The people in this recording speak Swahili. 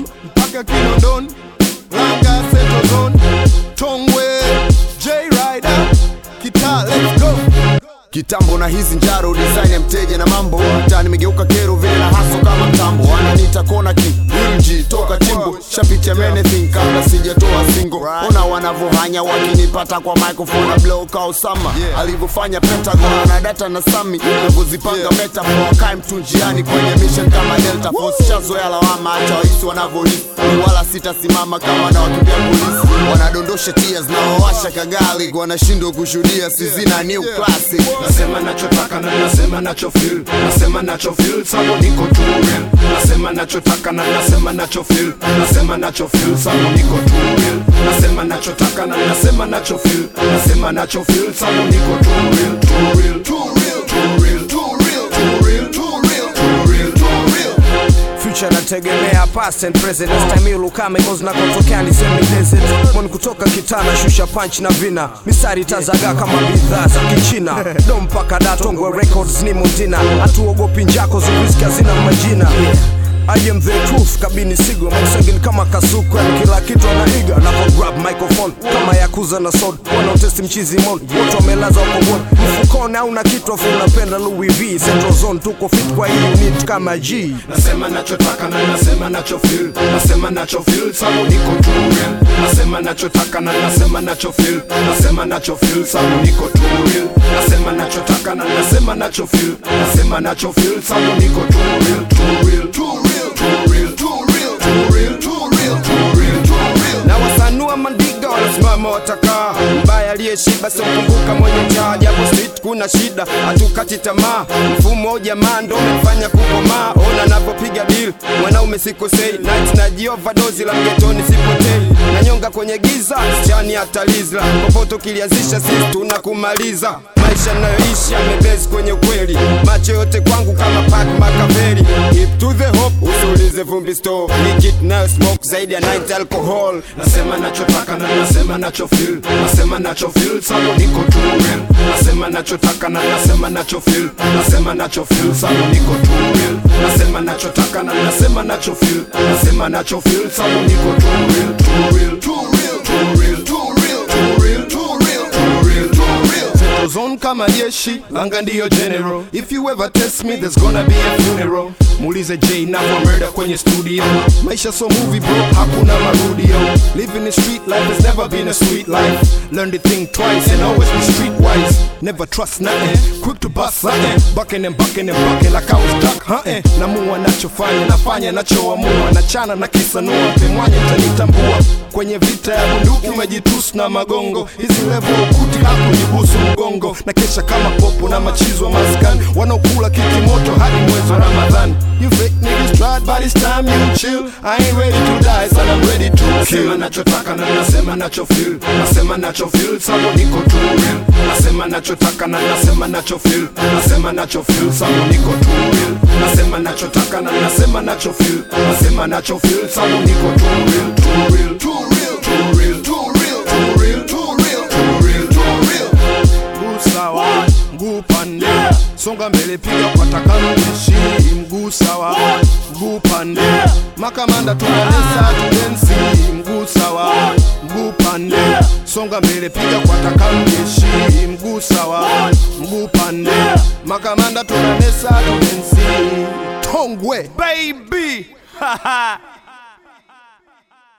mpaka Kinondoni, Langa Central Zone, Tongwe, J Rider, Kita, let's go. kitambo na hizi njaro design ya mteja na mambo mtaa nimegeuka kero vile na haso kama mtambo wananiita kona ki wilji toka chimbo shapicha anything kabla sijatoa singo ona wanavohanya wakinipata kwa microphone na blow ka Osama alivyofanya Pentagon na data na sami navyozipanga metaphor wakae mtu njiani kwenye mission kama Delta Force shazoea lawama hata wahisi wanavyohisi wala sitasimama kama na wakimbia polisi wanadondosha tears na wawasha kagali wanashindwa kushuhudia sizina new classic nasema nachotaka na nasema nacho feel nasema nacho feel sababu niko too real nasema nachotaka na nasema nacho feel nasema nacho feel sababu niko too real nasema nachotaka na nasema nacho feel nasema nacho feel sababu niko too real too real too real too real too real too real too real too real too real future nategemea past and present stamilu kame cause nakotokea ni semi desert mon kutoka kitana shusha punch na vina mistari tazaga kama bidhaa za kichina do mpaka datongwe records ni mundina hatuogopi njako zuriski hazina majina I am the truth kabini sigo mausengin kama kasuku yani kila kitu anaiga napo grab microphone kama yakuza na sod wanaotesti mchizi mon wote wamelaza ukoboni mfukoni au na kitu afu unapenda Louis V Central Zone tuko fit kwa hii unit kama G nasema nachotaka na nasema nacho feel nasema nacho feel sababu niko too real nasema nachotaka na nasema nacho feel nasema nacho feel sababu niko too real nasema nachotaka na nasema nacho feel nasema nacho feel sababu niko too real too real too real too real too real too real too real too real too real na wasanua mandiga wanasimama watakaa mbaya aliyeshiba simkumbuka mwenye njaa japo street kuna shida hatukati tamaa mfumo wa jamaa ndo umefanya kukomaa ona napopiga deal mwanaume sikosei night na jiovadozi la mgetoni sipotei nanyonga kwenye giza chani hatalizla popote ukilianzisha sisi tunakumaliza maisha nayoishi amebezi kwenye ukweli macho yote kwangu kama pak makaveri Hip to the hop usiulize vumbi store nikit nayo smoke zaidi ya 90 alcohol nasema nachotaka na nasema nacho feel nasema nacho feel sababu niko too real nasema nachotaka na nasema nacho feel nasema nacho feel sababu niko too real nasema nachotaka na nasema nacho feel nasema nacho feel sababu niko too real too real too real too real too real too real too real too real too real Central Zone kama jeshi, Langa ndiyo general. If you ever test me, there's gonna be a funeral. Muulize J navyo murder kwenye studio. Maisha so movie bro, hakuna marudio. Living the street life has never been a sweet life. Learn the thing twice and always be streetwise. Never trust nothing, quick to bust something. Bucking and bucking and bucking like I was duck hunting. Namua nachofanya, nafanya nachoamua. Nachana na kisanua, pemwanya utanitambua. Kwenye vita ya bunduki umejitusu na magongo. Hizi level ukuti hapo jibusu mgongo. Na kesha kama popo na machizwa maskani. Wanaokula kiki moto hadi mwezi wa Ramadhani. You fake niggas tried by this time you chill. I ain't ready to die, son I'm ready to nasema kill. nachotaka na nasema nacho feel nasema nacho feel sababu niko too real nasema nachotaka na nasema nacho feel nasema nacho feel sababu niko too real nasema nachotaka na nasema nacho feel nasema nacho feel sababu niko too real too real too real too real too real too real too real too real too real mguu sawa mguu pande songa mbele piga kwa takarudishi mguu sawa mguu pande makamanda tunanesa tudensi mguu sawa mguu pande songa mbele piga kwa takarudishi mguu sawa mguu pande makamanda tunanesa tudensi tongwe baby